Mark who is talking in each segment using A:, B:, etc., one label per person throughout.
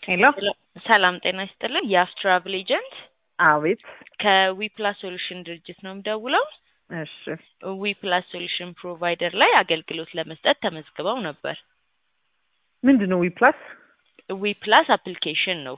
A: ሄሎ
B: ሰላም ጤና ይስጥልን። የአፍ ትራቭል ኤጀንት
A: አቤት።
B: ከዊፕላስ ሶሉሽን ድርጅት ነው የምደውለው።
A: እሺ
B: ዊፕላስ ሶሉሽን ፕሮቫይደር ላይ አገልግሎት ለመስጠት ተመዝግበው ነበር።
A: ምንድን ነው ዊፕላስ?
B: ዊፕላስ አፕሊኬሽን ነው።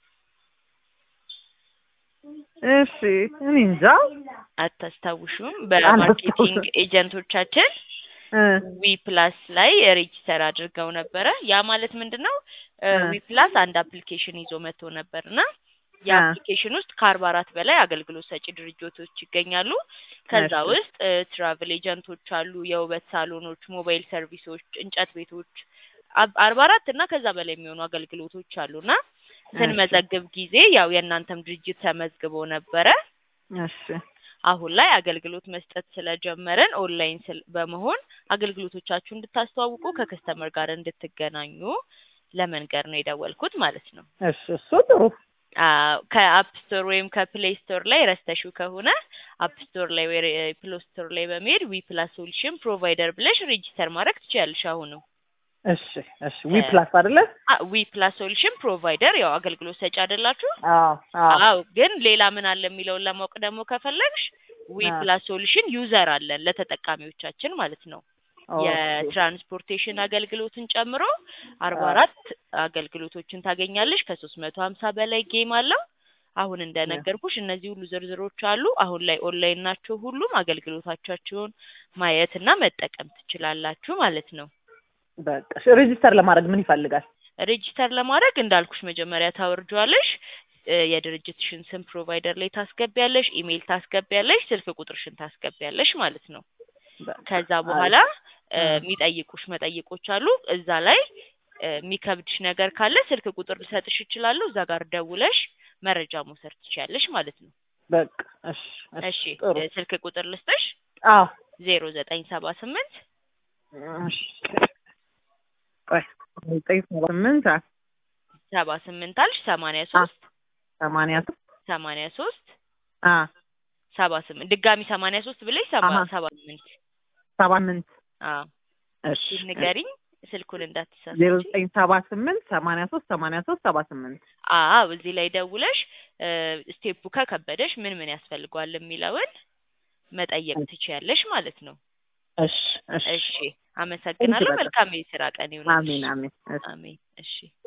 A: እሺ እኔ እንጃ
B: አታስታውሹም? በማርኬቲንግ ኤጀንቶቻችን
A: እ
B: ዊፕላስ ላይ ሬጂስተር አድርገው ነበረ። ያ ማለት ምንድን ነው?
A: እ
B: ዊፕላስ አንድ አፕሊኬሽን ይዞ መጥቶ ነበር እና
A: እ
B: የአፕሊኬሽን ውስጥ ከአርባ አራት በላይ አገልግሎት ሰጪ ድርጅቶች ይገኛሉ። ከዛ
A: እሺ
B: ውስጥ ትራቭል ኤጀንቶች አሉ፣ የውበት ሳሎኖች፣ ሞባይል ሰርቪሶች፣ እንጨት ቤቶች አብ- አርባ አራት እና ከዛ በላይ የሚሆኑ አገልግሎቶች አሉና
A: እሺ
B: ስንመዘግብ ጊዜ ያው የእናንተም ድርጅት ተመዝግቦ ነበረ።
A: እሺ
B: አሁን ላይ አገልግሎት መስጠት ስለጀመረን ኦንላይን ስል በመሆን አገልግሎቶቻችሁ እንድታስተዋውቁ ከከስተመር ጋር እንድትገናኙ ለመንገር ነው የደወልኩት ማለት ነው።
A: እሺ እሱ ጥሩ
B: አዎ፣ ከአፕ ስቶር ወይም ከፕሌይ ስቶር ላይ ረስተሽው ከሆነ አፕ ስቶር ላይ ወይ ፕሌይ ስቶር ላይ በመሄድ ዊ ፕላስ ሶሉሽን ፕሮቫይደር ብለሽ ሬጂስተር ማድረግ ትችያለሽ። አሁንም
A: እሺ እሺ ዊፕላስ አይደለ?
B: ዊ ፕላስ ሶሉሽን ፕሮቫይደር ያው አገልግሎት ሰጪ አይደላችሁ?
A: አዎ አዎ
B: አዎ ግን ሌላ ምን አለ የሚለውን ለማወቅ ደግሞ ከፈለግሽ ዊ
A: አዎ
B: ፕላስ ሶሉሽን ዩዘር አለን ለተጠቃሚዎቻችን ማለት ነው።
A: ኦኬ
B: የትራንስፖርቴሽን አገልግሎትን ጨምሮ አርባ
A: አዎ
B: አራት አገልግሎቶችን ታገኛለሽ። ከሶስት መቶ ሀምሳ በላይ ጌም አለው። አሁን እንደነገርኩሽ እነዚህ ሁሉ ዝርዝሮች አሉ። አሁን ላይ ኦንላይን ናቸው። ሁሉም አገልግሎቶቻቸውን ማየት እና መጠቀም ትችላላችሁ ማለት ነው።
A: በቃ እሺ ሬጂስተር ለማድረግ ምን ይፈልጋል?
B: ሬጂስተር ለማድረግ እንዳልኩሽ መጀመሪያ ታወርጇለሽ። እ የድርጅትሽን ስም ፕሮቫይደር ላይ ታስገቢያለሽ፣ ኢሜይል ታስገቢያለሽ፣ ስልክ ቁጥርሽን ታስገቢያለሽ ማለት ነው።
A: በቃ
B: ከዛ
A: አሪፍ
B: በኋላ እ
A: እ
B: የሚጠይቁሽ መጠይቆች አሉ። እዛ ላይ እ የሚከብድሽ ነገር ካለ ስልክ ቁጥር ልሰጥሽ እችላለሁ። እዛ ጋር ደውለሽ መረጃ መውሰድ ትችያለሽ ማለት ነው።
A: በቃ እሺ እሺ
B: እሺ
A: ጥሩ
B: እ ስልክ ቁጥር ልስጥሽ
A: አዎ
B: ዜሮ ዘጠኝ ሰባ ስምንት
A: እሺ ቆይ ዘጠኝ ሰባ ስምንት አ
B: ሰባ ስምንት አልሽ ሰማንያ
A: አ
B: ሶስት
A: ሰማንያ ሶስት
B: ሰማንያ ሶስት
A: አ
B: ሰባ ስምንት ድጋሚ ሰማንያ ሶስት ብለሽ ሰባ
A: አሀ
B: ሰባ ስምንት
A: ሰባ ስምንት
B: አዎ
A: እሺ
B: እሱን
A: እሺ
B: ንገሪኝ ስልኩን
A: ዜሮ
B: እንዳትሳሳቺ።
A: ዘጠኝ ሰባ ስምንት ሰማንያ ሶስት ሰማንያ ሶስት ሰባ ስምንት
B: አዎ እዚህ ላይ ደውለሽ እ ስቴፑ ከከበደሽ ምን ምን ያስፈልገዋል የሚለውን መጠየቅ ትችያለሽ ማለት ነው።
A: እሺ እሺ
B: እሺ
A: ቴንክ
B: አመሰግናለሁ።
A: በጣም
B: መልካም የስራ ቀን ይሁንልሽ።
A: አሜን አሜን እሺ
B: አሜን። እሺ